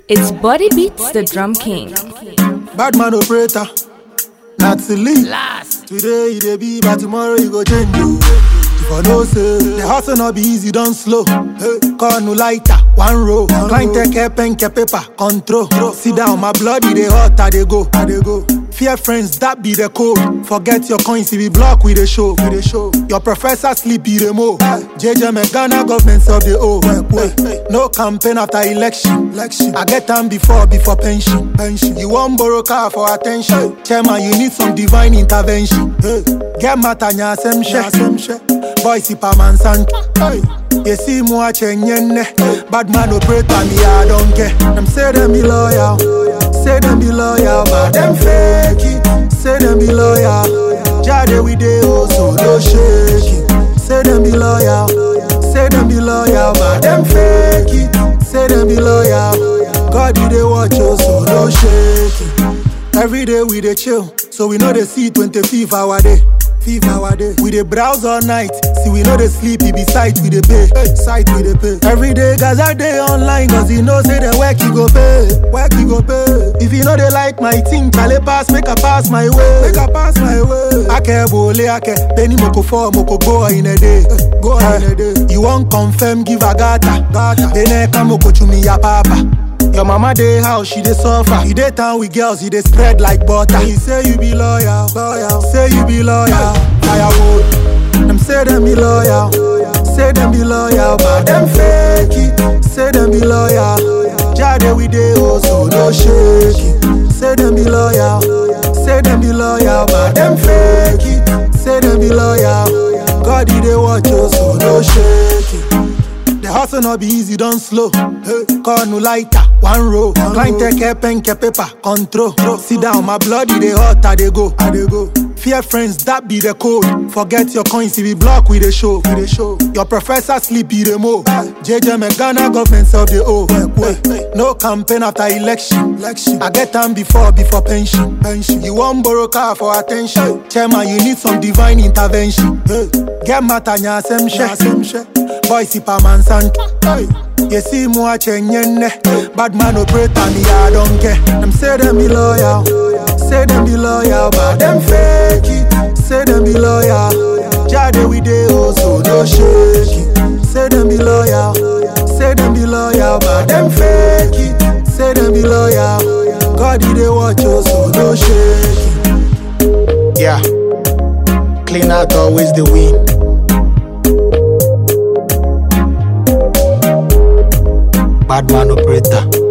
It's Body Beats the Drum King. Bad man operator, not to leave. Today you dey be, but tomorrow you go change you. If I know say the hustle not be easy, don't slow. Hey, call no lighter, one row. Client take care, pen, care, paper, control. Sit down, my bloody they hot, I they go, I they go. Fear friends, that be the code. Forget your coins, if we block with the show, with the show. Your professor sleep, be the mo. JJ me Ghana government of the O. No campaign after election. election. I get time before, before pension. pension. You want borrow car for attention. Chairman, you need some divine intervention. Hey. Get matter, nya sem she. Boy, si pa man san. Hey. You see moi chenyenne. Bad man operator, me I don't care. Them say them be loyal. Say them be loyal, but them fake it. Say them be loyal. Jade we dey oh so no shake it. Say them be loyal. Say them be loyal, but them fake it. Say them be loyal. God you dey watch oh so no shake it. Every day we dey chill, so we know they see 25 hour day. Fifth hour day. We dey browse all night. See we know they sleep, it be sight we dey pay. Sight we dey pay. Every day Gaza day online, cause he know say the work you go pay. Work you go pay. If you know they like my thing, Kale pass, make a pass my way. Make a pass my way. Ake bole ake, penny moko four, moko go in a day. Go in a day. You want confirm, give a gata. Gata. Ene kamoko chumi ya papa. Your mama dey house, she dey suffer. You dey town with girls, you dey spread like butter. He say you be loyal, loyal. Say you be loyal, firewood. Them say them be loyal, say them be loyal, but them fake it. Say them be loyal, Jade we dey oh so no shake it. Say them be loyal, say them be loyal, but them fake it. Say them be loyal, God he dey watch oh so no shake it. The hustle not be easy, don't slow. Hey, call no lighter, one row. Client take care, pen, care, paper, control. Sit down, my bloody they hot, I they go, I they go. Fear friends, that be the code. Forget your coins, if we block with the show, with the show. Your professor sleep, be the mo. JJ me Ghana government of the O. No campaign after election. election. I get time before, before pension. pension. You want borrow car for attention. Chairman, you need some divine intervention. Get matter, nya sem she. Boy, si pa man san. You see moi chenyenne. Bad man operator, me I don't care. Them say them be loyal. Say them be loyal, but them fake it. Say them be loyal. Jade we dey oh so no shake it. Say them be loyal. Say them be loyal, but them fake it. Say them be loyal. God he dey watch oh so no shake it. Yeah. Clean out always the win. Bad man operator.